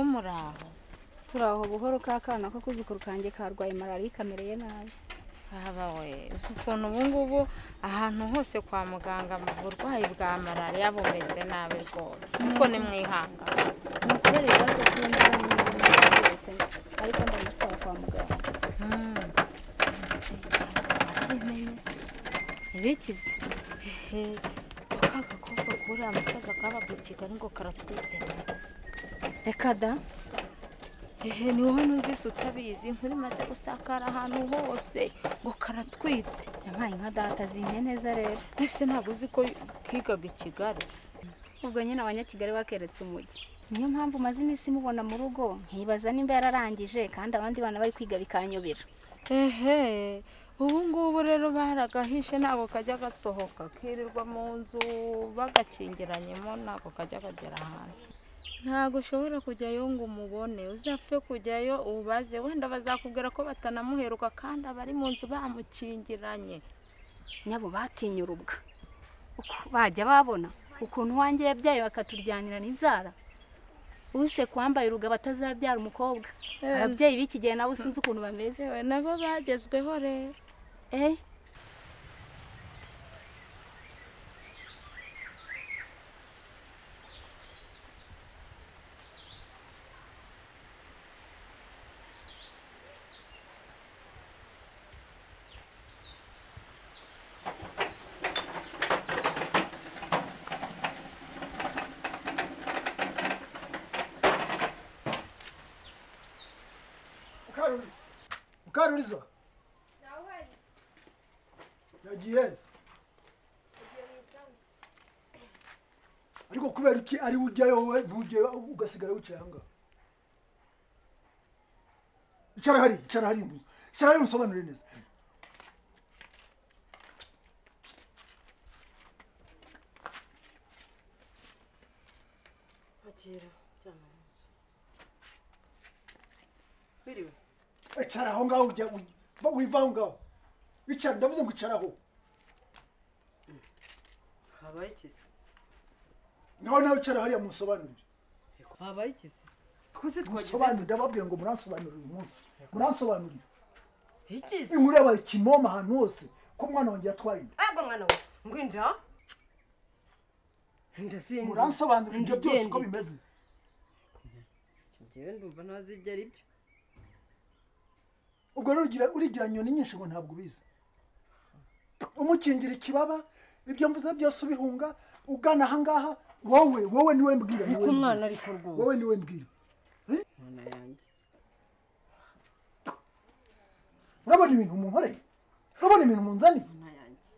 muraho turi aho buhoro ka kana kuzukuru kanjye karwaye malariya kamereye nabi haba we uzi ukuntu ubungubu ahantu hose kwa muganga mu burwayi bwa malariya bumeze nabi rwose kuko ni mwihanga ni ukubera ibibazo by'inzara n'ibindi byose ariko ndamutwara kwa muganga ntibikize ka gakobwa kuriya musaza kabaga i kigali ngo karatwite reka da ehe ni wowe numvise utabizi inkuru imaze gusakara ahantu hose ngo karatwite yampaye nka data zimye neza rero mbese ntabwo uzi ko kigaga i kigali ubwo nyine abanyakigali bakeretse umujyi niyo mpamvu umaze iminsi mubona mu rugo nkibaza nimba yararangije kandi abandi bana bari kwiga bikanyobera ehe ubu ngubu rero baragahishe ntabwo kajya gasohoka kirirwa mu nzu bagakingiranyemo ntabwo kajya kagera hanze ntabwo ushobora kujyayo ngo umubone uzapfe kujyayo ubaze wenda bazakubwira ko batanamuheruka kandi abari mu nzu bamukingiranye nyabo batinye urubwa uko bajya babona ukuntu wanjye yabyaye bakaturyanira n'inzara use kwambaye uruga batazabyara umukobwa ababyeyi b'iki gihe nabo sinzi ukuntu bameze yewe nabo bagezweho rero eh Mukaruri. Mukaruriza. Yagiye. he? Ariko kubera iki ari ujyayo wowe ntujyayo ugasigara wicaye aha ngaha? Icara hari, icara hari mbuzi. Icara hari musobanurire neza. Bakira cyane. Biriwe. Icara aho ngaho ujya uva wiva aho ngaho. Icara ndavuze ngo icara aho. Habaye ikizi. Nawe nawe icara hariya musobanurire. Habaye ikizi. Kuzi twagize Musobanurire ndababwira ngo muransobanurire uyu munsi. Muransobanurire. ikizi. Inkuru yabaye kimomo ahantu hose ko umwana wanjye yatwaye inda. Ego mwana we. Ngwinda. Ndasinzi. muransobanurira ibyo byose uko bimeze Njyewe ndumva ntazi ibyo ari byo. ubwo rero ugira- urigira nyoni nyinshi ngo ntabwo ubizi umukingira ikibaba ibyo mvuze byose ubihunga ugana ahangaha wowe wowe niwe mbwira niwe mbwira. Niko umwana ariko wowe rwose. niwe mbwira Mwana yanjye. urabona ibintu munkoreye urabona ibintu munzaniye Mwana yanjye.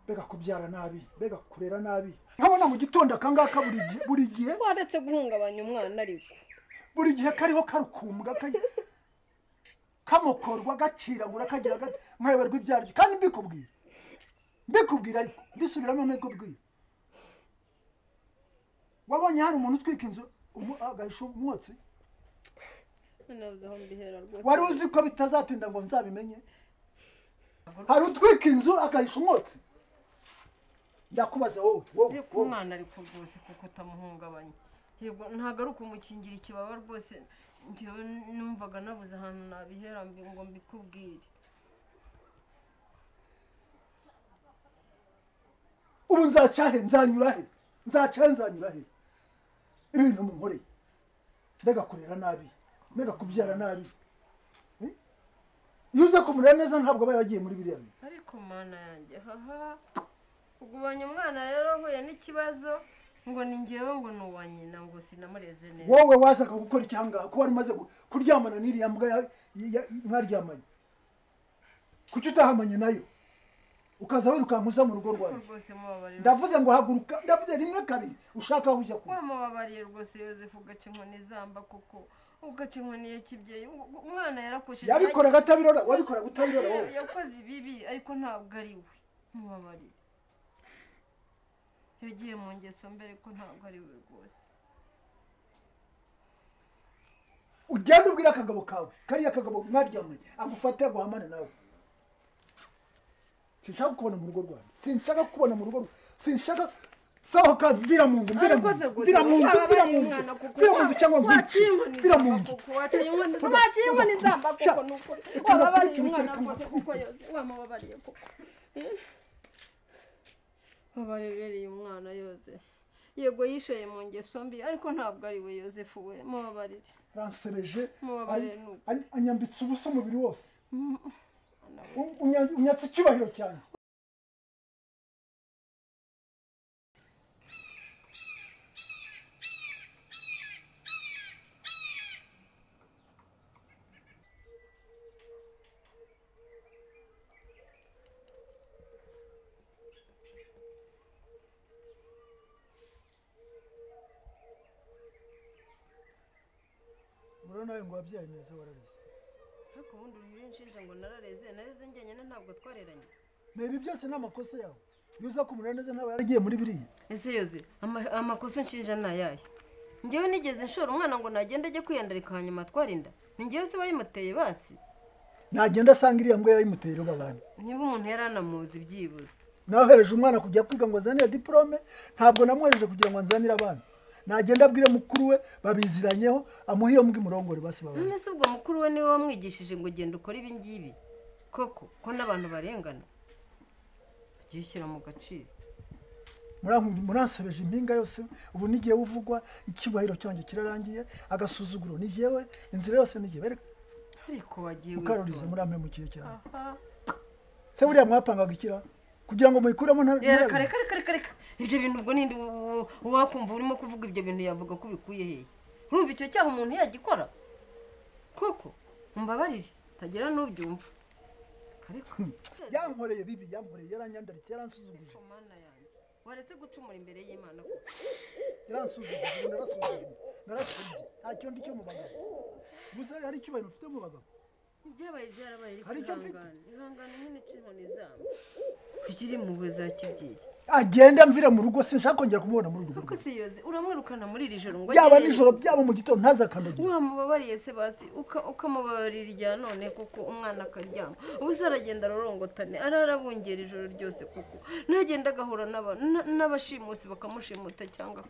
mbega kubyara nabi mbega kurera nabi nkabona mu gitondo akangaka buri gihe buri gihe Waretse guhungabanya umwana ariko. buri gihe kariho karukumbwa ka- kamokorwa gaciragura kagira ga- nkayoberwa ibyaryo kandi mbikubwira mbikubwira ariko mbisubiramo mbikubwira wabonye hari umuntu utwika inzu umu- agahisha umwotsi Nabuze aho mbihera rwose. wari uzi ko bitazatinda ngo nzabimenye hari utwika inzu agahisha umwotsi ndakubaza wowe wowe ariko wowe umwana ariko rwose kuko utamuhungabanya yego ntabwo ari ukumukingira ikibaba rwose njyewe numvaga nabuze ahantu nabihera mbi- ngo mbikubwire ubu nzacyahe nzanyura he nzacyahe nzanyura he ibintu munkoreye mbega kurera nabi mbega kubyara nabi Eh? iyo uza kumurera neza ntabwo aba yaragiye muri biriya bintu ariko mana yanjye haha kugubanya umwana rero ahuye n'ikibazo ngo ni njyewe ngo ni uwa nyina ngo sinamureze neza wowe wazaga gukora iki ahangaha ko wari umaze gu- kuryamana n'iriya mbwa ya- ya- mwaryamanye kuki utahamanye nayo ukaza wirukanka uza mu rugo Ko rwawe rwose mubabarira ndavuze ngo haguruka ndavuze rimwe kabiri ushaka aho ujya kuba wamubabariye rwose yozefu ugaca inkoni izamba kuko ugaca inkoni ya kibyeyi U- u- umwana yarakoshije yabikoraga atabirora wabikoraga utabirora wowe yakoze ibibi ariko ntabwo ari we mubabarire yagiye mu ngeso mbere ko ntabwo ari we rwose ugenda ubwira akagabo kawe kariya kagabo mwaryamye agufate aguhamane nawe sinshaka kukubona mu rugo rwanjye sinshaka kukubona mu rugo rwa- sinshaka sohoka mvira mu nzu mvira mu Ariko se nzu gusa mvira mu nzu mvira uzaba ari mu nzu umwana kuko mvira mu nzu cyangwa nkwice waciye inkoni mvira mu zamba nzu kuko waciye inkoni Vuga, waciye inkoni vuga, zamba sha, kuko ni ukuri reka wababariye ndakurikira umwana cyangwa rwose kuko yose wamubabariye kuko wabarebereye umwana yose yego yishoye mu ngeso mbi ariko ntabwo ari we yosefu we mubabarire ransereje Mubabarire nuko. an- anyambitse ubusa umubiri wose Mm. U- unya- unyatse icyubahiro cyane murabona nawe ngo wabyaye neza warareze ariko ubundi uriho unshinja ngo narareze nareze njyenyine ntabwo twareranye ibi byose ni amakosa yawe iyo uza kumurira neza ntaba yaragiye muri biriya ese yoze ama- amakosa unshinja ni ayahe njyewe nigeze nshora umwana ngo nagende ajye kwiyandarika hanyuma twarinda ni njyewe se wayimuteye basi nagenda asanga iriya ngo yayimuteye abantu niba umuntu yari anamuzi byibuze nahereje umwana kujya kwiga ngo azanire diporome ntabwo namwohereje kugira ngo anzanire abana nagenda abwire mukuru we babiziranyeho amuhe iyo mbwa imurongore basi babana none se ubwo mukuru we niwe wamwigishije ngo genda ukore ibi ngibi koko ko n'abantu barengana byishyira mu gaciro Muranku- muransebeje impinga yose ubu n'igihe uvugwa icyubahiro cyanjye kirarangiye agasuzuguro ni jyewe inzira yose ni jyewe reka ariko wagiye mukarurize witonda. murampe mu kihe cyane Aha. se buriya mwapangaga ikira kugira ngo muyikuremo nta- Eh, reka nta- reka reka reka reka ibyo bintu ubwo ninde u- u- wakumva urimo kuvuga ibyo bintu yavuga ko ubikuye hehe urumva icyo cyaha umuntu yagikora koko mbabarire utagira n'ubyumva ariko yankoreye bibi yankoreye yaranyandaritse yaransuzuguje Ariko mana yanjye waretse gucumura imbere y'imana koko yaransuzuguje ubu narasuzuguje narasuzuguje ntacyo ndi cyo mu bagabo gusa hari icyubahiro ufite mu bagabo ibyabaye byarabaye Hari ariko icyo mfite? ihangane ihangane nyine uce inkoni zabo kugira impuhwe za kibyeyi agende amvire mu rugo sinshaka kongera kumubona muri urwo ariko rugo si yoze uramwirukana muri iri joro ngo byaba agende- nijoro byaba mu gitondo ntazakandagira wamubabariye se basi uka- ukamubabarira irya none kuko umwana akaryama ubu se aragenda arorongotane ararabungera ijoro ryose kuko ntagenda agahura n'aba- n- n'abashimusi bakamushimuta cyangwa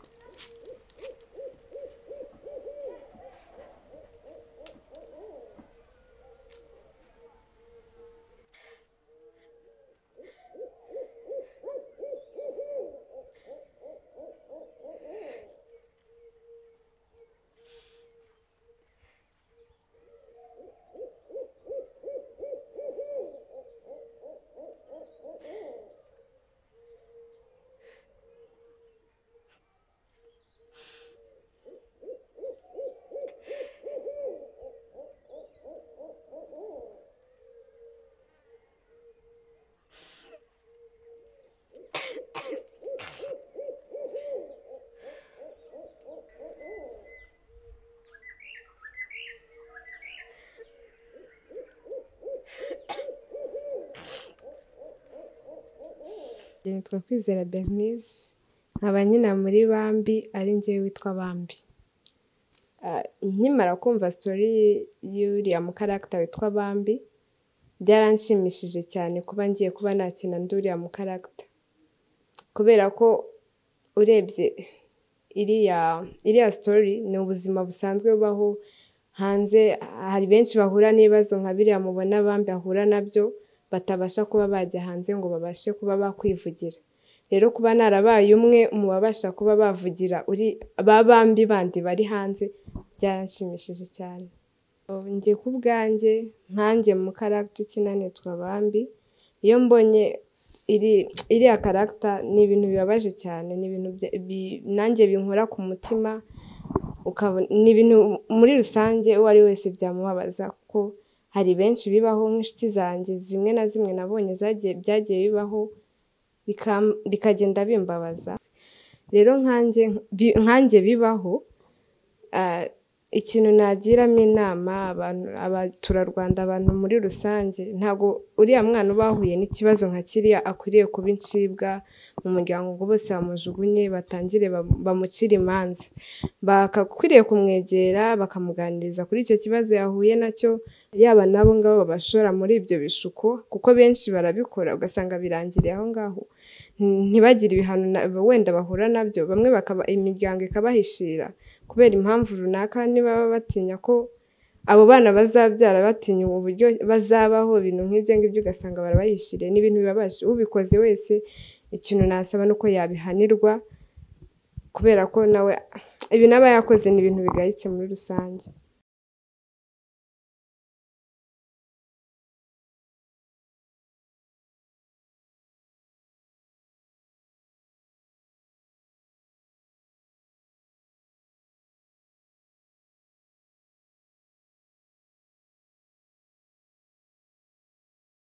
nitwa kwizera bernise nkaba nyina muri bambi ari njyewe witwa bambi Ah, nkimara kumva sitori y'uriya mukaragita witwa bambi byaranshimishije cyane kuba ngiye kuba nakina nduriya mukaragita kubera ko urebye iriya iriya sitori ni ubuzima busanzwe bubaho hanze hari benshi bahura n'ibibazo nka biriya mubona bambi bahura nabyo batabasha kuba bajya hanze ngo babashe kuba bakwivugira rero kuba narabaye umwe mu babasha kuba bavugira uri ba bambi bandi bari hanze byaranshimishije cyane Ubu njye ku bwanjye nkanjye mu karagita ukina nitwa bambi iyo mbonye iri iriya karagita ni ibintu bibabaje cyane ni ibintu bya- bi- nanjye binkora ku mutima ukabona ni ibintu muri rusange uwo ari wese byamubabaza kuko hari benshi bibaho nk'inshuti zanjye zimwe na zimwe nabonye zagiye byagiye bibaho bikam- bikagenda bimbabaza rero nkanjye bi- nkanjye bibaho ah, ikintu nagiramo inama abantu abaturarwanda abantu muri rusange ntabwo uriya mwana uba wahuye n'ikibazo nka kiriya akwiriye kuba incibwa mu muryango ngo bose bamujugunye batangire bam- bamucire imanza bakakwiriye kumwegera bakamuganiriza kuri icyo kibazo yahuye nacyo yaba n'abo ngabo babashora muri ibyo bishuko kuko benshi barabikora ugasanga birangiriye aho ngaho ntibagire ibihano na- wenda bahura nabyo bamwe bakaba imiryango ikabahishira kubera impamvu runaka niba baba batinya ko abo bana bazabyara batinya uburyo bazabaho ibintu nk'ibyo ngibyo ugasanga barabayishiriye ni ibintu bibabaje ubikoze wese ikintu nasaba ni uko yabihanirwa kubera ko nawe ibi n'aba yakoze ni ibintu bigayitse muri rusange